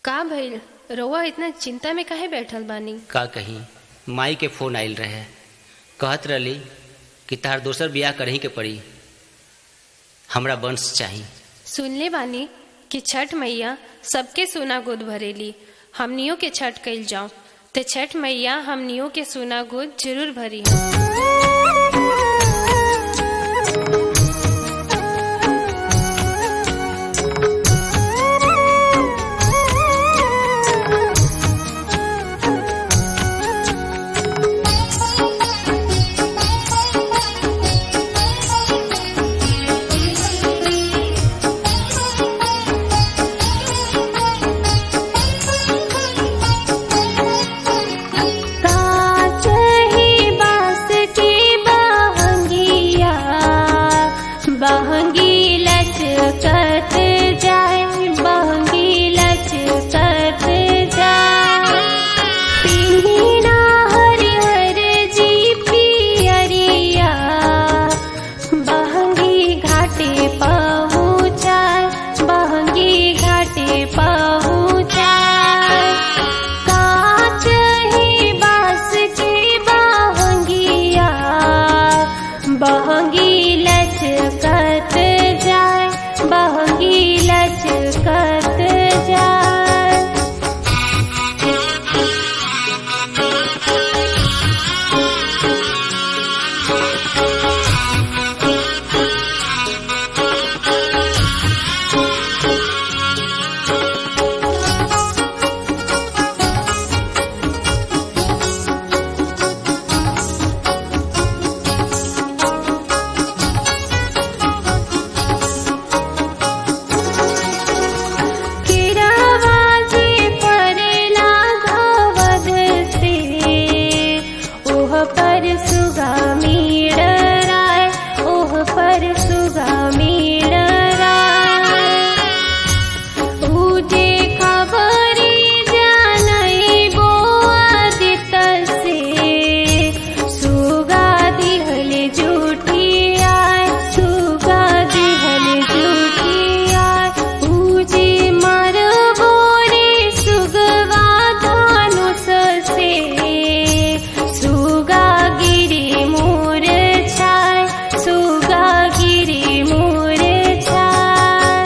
का भइल रउआ इतना चिंता में काहे बैठल बानी का कही माई के फोन आइल रहे कहत रहली कि तार दोसर बियाह करही के पड़ी हमरा वंश चाही सुनले बानी कि छठ मैया सबके सोना गोद भरेली हमनियों के छठ कइल जाऊं ते छठ मैया हमनियों के सोना गोद जरूर भरी काच ही बास की बहंगिया बहंगी लचकत जाए बहंगी लचकत जाए पिन्हिना हरिहर जी पियरिया बहंगी घाटे पहुँचाए बहंगी घाटे पहुँचाए काच ही बास की बहंगिया बहंगी लचकत जाए बहंगी लचकत जाए किरावाजी परेला घावद से ओह पर सुगामी डराय ओह पर सुगामी डराय उजे खबरी जानई बो आदित से सुगा दिहल जूठी आय सुगा दिहल जूठी आय उजे मर बोरे सुगवा धानुष से सुगा गिरी मोर छाय सुगा गिरी मोर छाय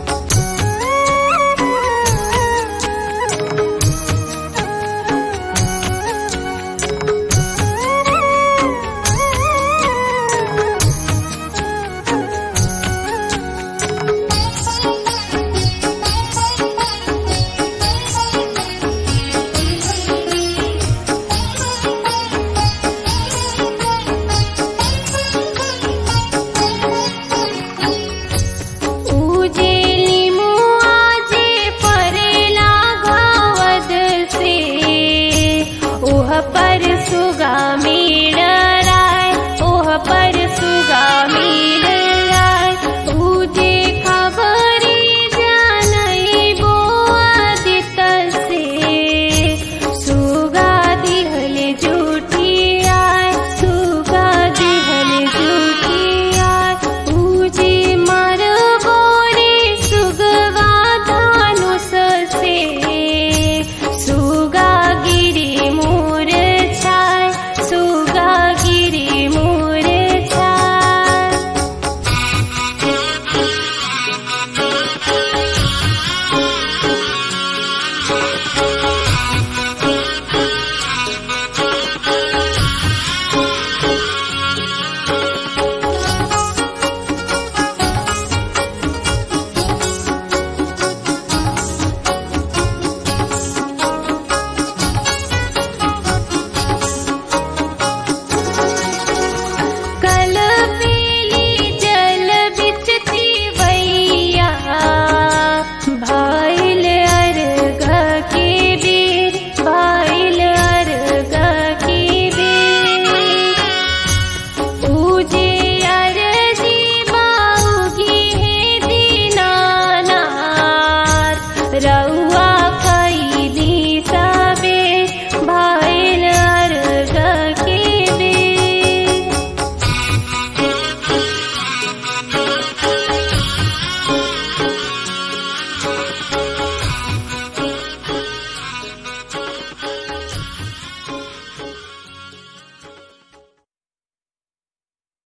उजेली मुआजे परेला घावद से ओह पर सुगा डराय ओह पर सुगा डराय उजे खबरी जानई बो आदित से सुगा दिहल जूठी आय सुगा दिहल जूठी आय उजे मर बोरे सुगवा धानुष से सुगा गिरी मोर छाय सुगा गिरी मोर छाय